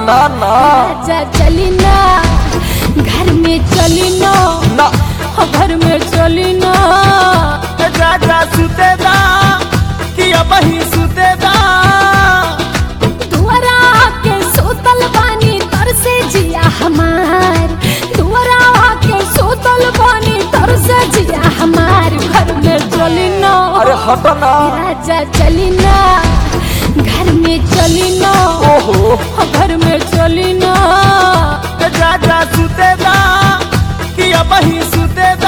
ना ना राजा चली ना घर में चली ना ना हो घर में चली ना राजा सुतेदा कि अब ही सुतेदा दुआरा के सोतल बानी तर से जिया हमार दुआरा के सोतल बानी तर से जिया हमार घर में चली ना अरे हट ना राजा चली ना घर में चली ना ओहो हो घर में चली ना राजा सुतेदा कि अब ही सुतेदा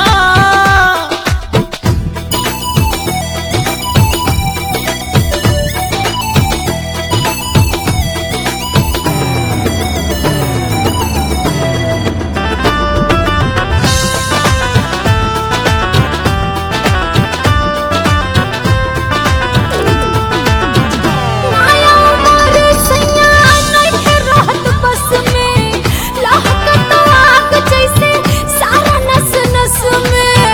माया मारे सैया नइखे रहत बस में लहकत आग जैसे सारा नस नस में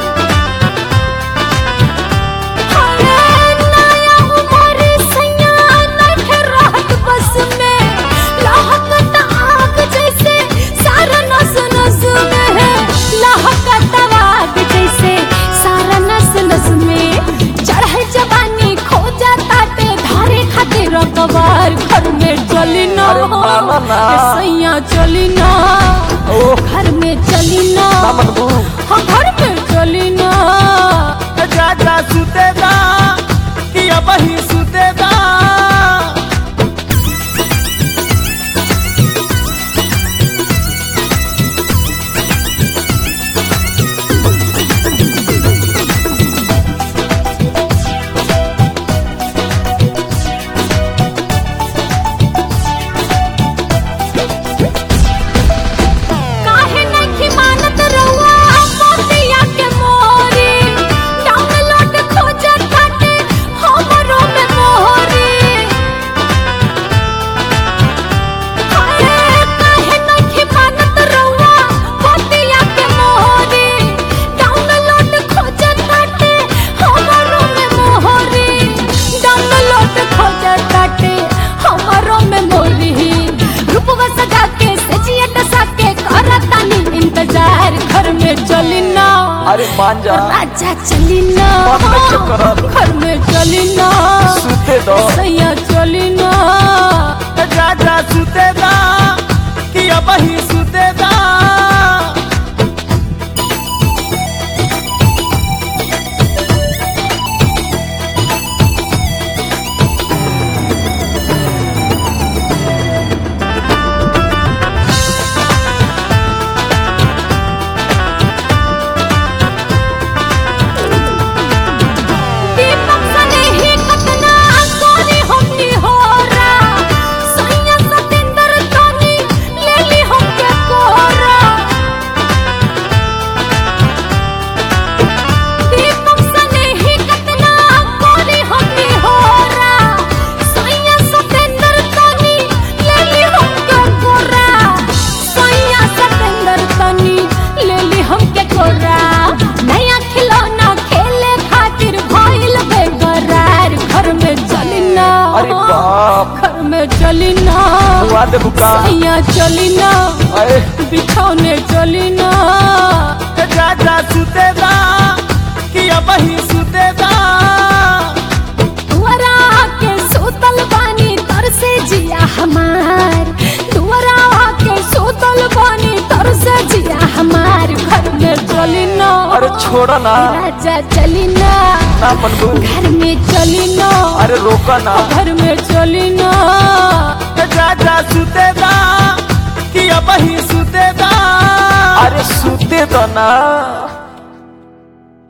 अरे नया मारे सैया नइखे रहत बस में लहकत आग जैसे सारा नस नस में लहकत आग जैसे सारा नस नस में चढ़े जवानी खो जाता ते धारे खातिर कबार घर में चली ना अरे मामा ना। सैया चली ना ओह घर में चली ना ना मनबू हाँ घर में चली ना राजा सुतेदा कि अब ही सुतेदा काहे नहीं मानत रहुआ मोतिया के मोरी डाउनलोड खोजत बाटे हमरो में मोहरी अरे काहे नहीं मानत रहुआ मोतिया के मोरी डाउनलोड खोजत बाटे हमरो में मोहरी डाउनलोड खोजत बाटे हमरो में मोरी रूपवा सजा के सजिया डसा के करतानी इंतजार घर में चली ना अरे मान जा राजा चली ना मन में क्यों करत? घर में चली ना सुते दो सैया चली ना राजा सुतेदा कि अब ही सुतेदा दीपक सने ही कतना सोनी हमनी होरा सैया सतेंद्र तोनी लेली हमके कोरा दीपक सने ही कतना सोनी हमनी होरा सैया सतेंद्र तोनी लेली हमके कोरा सैया सतेंद्र तोनी लेली हमके कोरा नया खिलौना खेले खातिर भइल बेकरार घर में चली ना अरे बाप घर में चली ना हुआ दे बुका सैया चली ना अरे बिछौने चली ना राजा सुतेदा कि अब ही सुतेदा दुआरा के सोतल बानी तर से जिया हमार दुआरा के सोतल बानी तर से जिया हमार घर में चली ना अरे छोड़ो ना राजा चली ना ना मनबू घर में चली ना अरे रोका ना घर में चली ना राजा सुतेदा कि अब ही सुतेदा अरे सुते दो ना